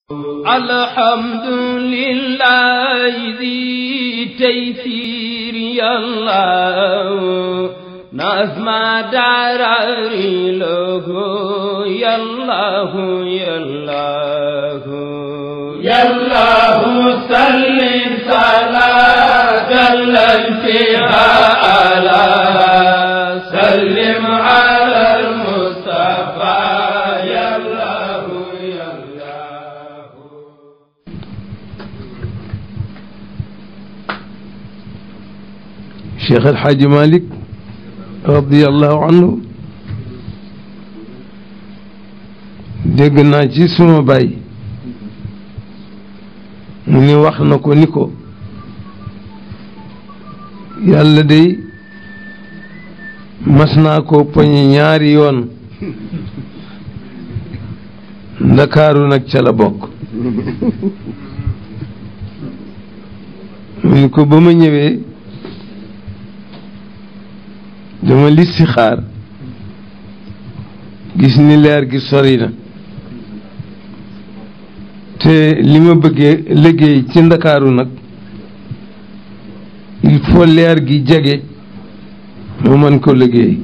الحمد لله ذي تيسير يالله نظم دراري له يالله يالله يالله صل صلاة فيها على سلم على المصطفى يالله يالله Cheikh El Hadj Malick radiyallahu anhu dégg naa ci suma baay mu ni wax na ko ni ko yàlla day mas naa ko poñe ñaari yoon ndakaaru nag ca la bokk mu ni ko ba ma ñëwee dama listixaar gis ni leer gi sori na te li ma bëggee liggéey ci ndakaaru nag il faut leer gi jege ma mën ko liggéey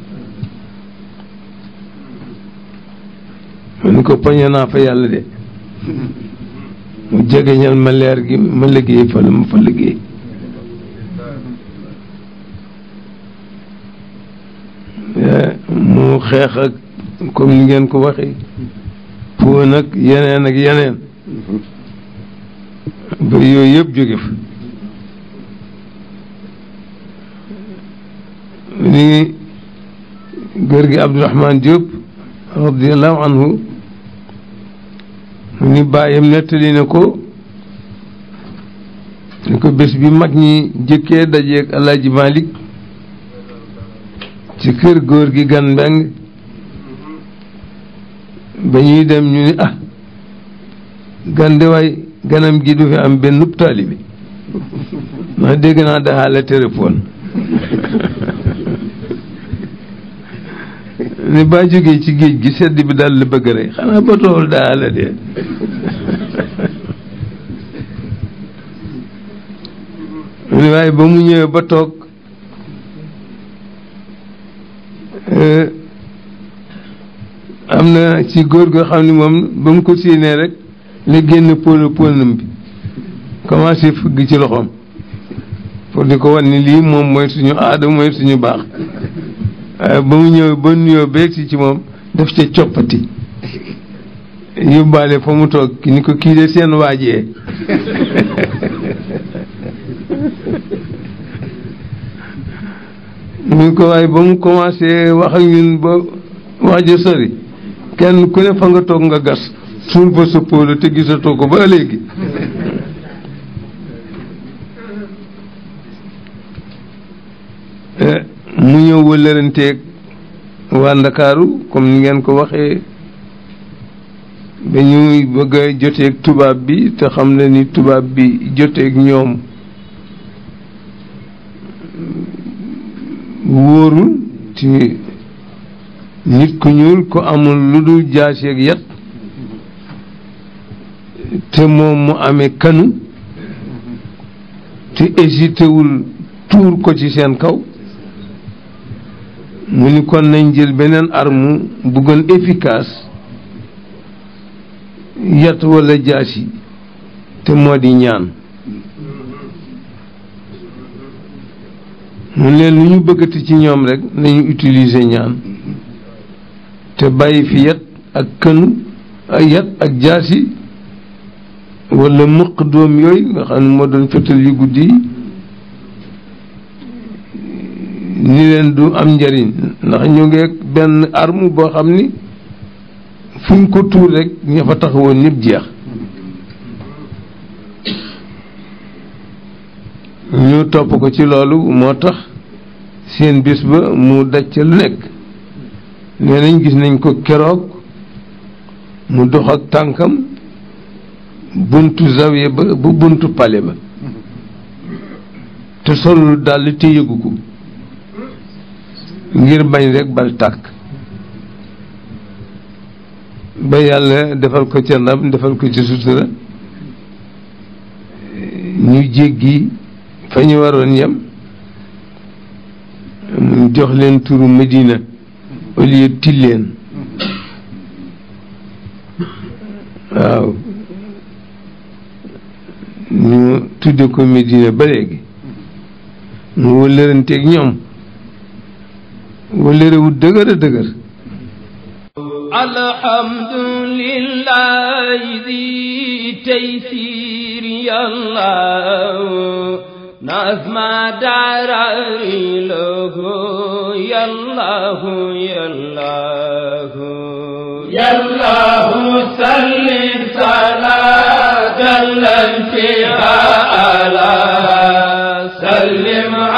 ma ni ko poñe naa fa yàlla de mu jegeñal ma leer gi ma liggéey fa la ma fa liggéey mu xeex ak comme ni ngeen ko waxee pour nag yeneen ak yeneen ba yooyu yëpp jóge fa ni góor gi Abdourahman Diop radiallahu anhu mu ni bàyyam nettali na ko ni ko bés bi mag ñi jëkkee dajeeg Alaaji Malik ci kër góor gi gan mbeng ba ñuy dem ñu ni ah gan de waay ganam gi du fi am benn taalibe ma dégg naa daxaale téléphone ni baa jógee ci géej gi sedd bi daal la bëgg rek xanaa ba tool daxaale de ni waaye ba mu ñëwee ba toog am na ci góor goo xam ne moom ba mu ko séenee rek la génn pôle pôlenam bi commencé fëgg ci loxoom pour di ko wan ni lii moom mooy suñu aada mooy suñu baax waaye ba mu ñëw ba nuyoo beeg si ci moom daf ca coppati yóbbaale fa mu toog ni ko kii de seen waajee mu ko waaye ba mu commencé wax ak ñun ba waajo sori kenn ku ne fa nga toog nga gas suul ba sa póolu te gisatoo ko ba léegi mu ñëw wëllëranteeg waa Ndakaaru comme ni ngeen ko waxee dañuy bëgg a joteeg tubaab bi te xam ne ni tubaab bi joteeg ñoom wóorul ci nit ku ñuul ko amul lu dul jaaseeg yat te moom mu amee kanu te hésité wul tuur ko ci seen kaw mu ni kon nañ jël beneen arme bu gën efficace yat walla jaasi te moo di ñaan mu leen lu ñu bëggati ci ñoom rek nañu utiliser ñaan te bàyyi fi yat ak kënu ay yat ak jaasi walla mëq doom yooyu nga xam ne moo doon fetal yu guddi yi ni leen du am njariñ ndax ñu ngi benn arme boo xam ni fuñ ko tuur rek ña fa taxawoon ñëpp jeex ñu topp ko ci loolu moo tax seen bis ba mu daj ca lu nekk nee nañ gis nañ ko keroog mu dox ak tànkam buntu zawiya ba ba buntu pale ba te solul dàll te yëgu ko ngir bañ rek bal tàkk ba yàlla defal ko ca ndam defal ko ca sutura ñu jéggi fa ñu waroon yem mu jox leen turu Medina au lieu Tilleen waaw ñu tudde ko Medina ba léegi mu wëllëranteeg ñoom wëllërewu dëgër a dëgër الحمد لله ذي تيسير يا الله نظم داراري له يا الله يا الله يا الله سلم صلاة فيها على سلم